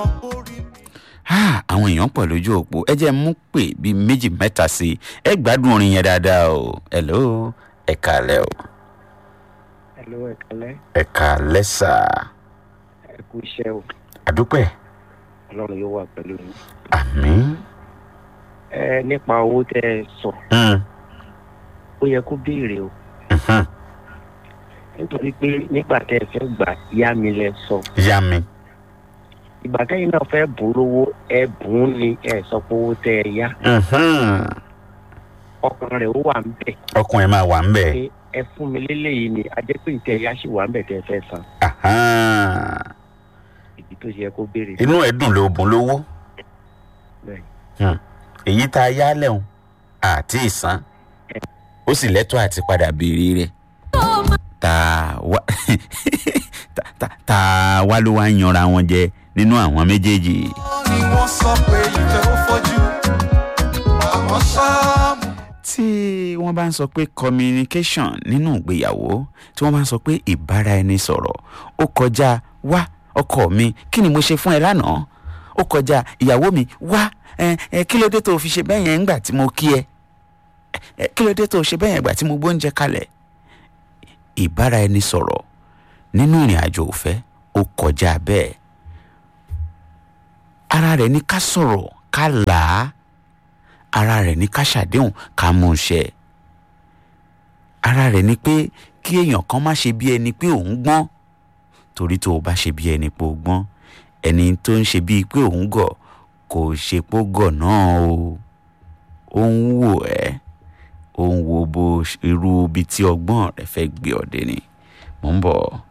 Ah, àwọn èèyàn pọ̀ lójú òpó ẹ jẹ́ mú pè bíi méjì mẹ́ta sí i ẹ gbádùn orin yẹn dáadáa o hello ẹ kàlẹ́ o Hello, ẹ kálẹ́. ẹ kàlẹ́ sà Ẹ kú iṣẹ́ o. àdúpẹ́ Ọlọ́run yóò wà pẹ̀lú yín. àmín Ẹ nípa owó tẹ́ ẹ sọ, Mm, ó yẹ kó béèrè o. mhm. Nítorí pé nígbà tẹ́ ẹ fẹ́ gbà yá mi lẹ sọ. yá mi Ìgbà tẹ́yìn náà fẹ́ bùn ún lówó, ẹ bùn ún ni ẹ sọ pé owó tẹ́ ẹ yá. Mhm. Ọkàn rẹ̀ ó wà ń bẹ̀. ọkùnrin máa wà ń bẹ̀ Pé ẹ fún mi léléyìí ni a jẹ́ pé ìtẹ́ ẹ̀yá sì wà ń bẹ̀ tẹ́ ẹ fẹ́ san. Ahan. Ìdí tó ṣe yẹ kó béèrè. inú ẹ̀ dùn ló bùn lówó Bẹ́ẹ̀. Hmm. èyí tá a yá lẹ́hùn àti ìsan ó sì lẹ́tọ́ àti padà béèrè rẹ̀ tá a wá tá- tá- tá a wá ló wá ń yanra wọn jẹ nínú àwọn méjèèjì. ni wọ́n sọ pé ìfẹ́ ó fojú àmọ́ ṣáàmù. tí wọ́n bá ń sọ pé communication nínú ìgbéyàwó tí wọ́n bá ń sọ pé ìbára ẹni sọ̀rọ̀ ó kọjá wá ọkọ mi kí ni mo ṣe fún ẹ lánàá ó kọjá ìyàwó mi wá ẹ ẹ kí ló dé tó o fi ṣe bẹ́ẹ̀ yẹn ńgbà tí mo kí ẹ ẹ kí ló dé tó o ṣe bẹ́ẹ̀ yẹn ńgbà tí mo gbóúnjẹ kalẹ̀ ìbára ẹni sọ̀rọ̀ nínú ìrìn àjò òfẹ́ ó kọjá bẹ́ẹ̀ ara rẹ̀ ní ká sọ̀rọ̀ ká là á ara rẹ̀ ní ká ṣàdéhùn ká mú un ṣẹ ara rẹ̀ ní pé kí èèyàn kan má ṣe bí ẹni pé òun gbọ́n torí tó o bá ṣe bí ẹni pé o gbọ́n ẹni tó ń ṣe bíi pé òun gọ̀ kò ṣe pó gọ̀ náà o ó ń wò ẹ́ ó ń wo bó irú ibi tí ọgbọ́n rẹ̀ fẹ́ gbé ọ̀dẹ ni mò ń bọ̀.